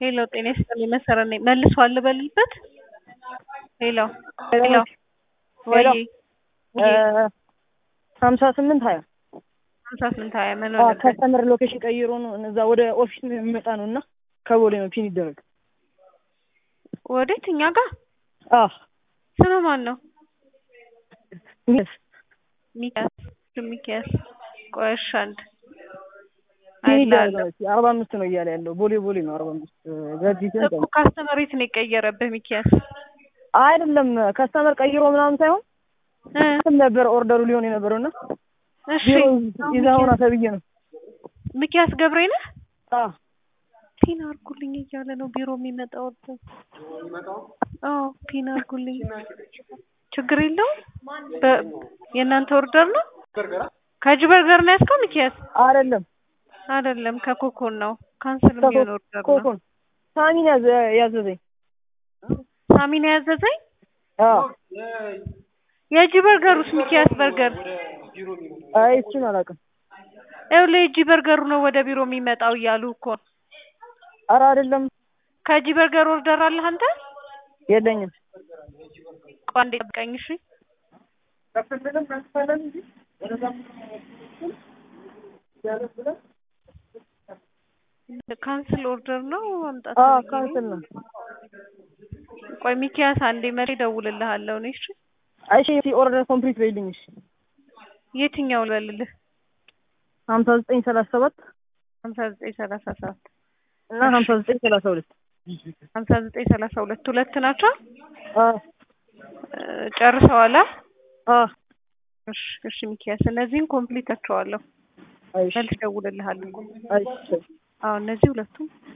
ሄሎ ጤና ይስጥልኝ መሰረት ነኝ። መልሷል ልበልበት? ሄሎ ሄሎ ወይ ሀምሳ ስምንት ሀያ ሀምሳ ስምንት ሀያ ምን ሆነበት? ከስተመር ሎኬሽን ቀይሮ ነው እዛ ወደ ኦፊስ የሚመጣ ነው እና ከቦሌ ነው ፒን ይደረግ። ወዴት? እኛ ጋር አዎ ስለ ማን ነው? ሚስ ሚኪያስ ሚኪያስ ቆይ እሺ አንድ ፒን ይደረግ አይላለሁ ነው አርባ አምስት ነው እያለ ያለው ቦሌ ቦሌ ነው አርባ አምስት ገርጂ እኮ ካስተመር የት ነው የቀየረብህ ሚኪያስ? አይደለም ከስተመር ቀይሮ ምናምን ሳይሆን እ ስም ነበር ኦርደሩ ሊሆን የነበረው እና እሺ ቢሮ ይዛ ሆና ተብዬ ነው። ሚኪያስ ገብሬ ነህ? አዎ ፒን አርጉልኝ እያለ ነው ቢሮ የሚመጣው ወደ አዎ ፒን አርጉልኝ። ችግር የለውም። በ- የእናንተ ኦርደር ነው? ከእጅ በርገር ነው ያዝከው ሚኪያስ? አይደለም አይደለም ከኮኮን ነው። ካንስል የሚሆን ኦርደር ነው። ኮኮን ሳሚን ያዘ ያዘዘኝ ሳሚን ያዘዘኝ አዎ የእጅ በርገሩስ ሚኪያስ በርገር አይ እሱን አላውቅም። ይኸውልህ የእጅ በርገሩ ነው ወደ ቢሮ የሚመጣው እያሉ እኮ ነው። ኧረ አይደለም ከእጅ በርገር ኦርደር አለህ አንተ? የለኝም። ቆይ አንዴ ጠብቀኝ እሺ። ካንስል ኦርደር ነው አምጣት አዎ ብዬ ካንስል ነው። ቆይ ሚኪያስ አንዴ መሪ እደውልልሃለሁ እኔ እሺ። እሺ ኦርደር ኮምፕሊት በይልኝ እሺ። የትኛው ልበልልህ? ሀምሳ ዘጠኝ ሰላሳ ሰባት ሀምሳ ዘጠኝ ሰላሳ ሰባት እና ሀምሳ ዘጠኝ ሰላሳ ሁለት ሀምሳ ዘጠኝ ሰላሳ ሁለት ሁለት ናቸው። አዎ እ ጨርሰዋል? አ? አዎ እሺ እሺ ሚኪያስ እነዚህን ኮምፕሊት አቸዋለሁ። አይሽ መልስ እደውልልሃለሁ። አይሽ አዎ እነዚህ ሁለቱም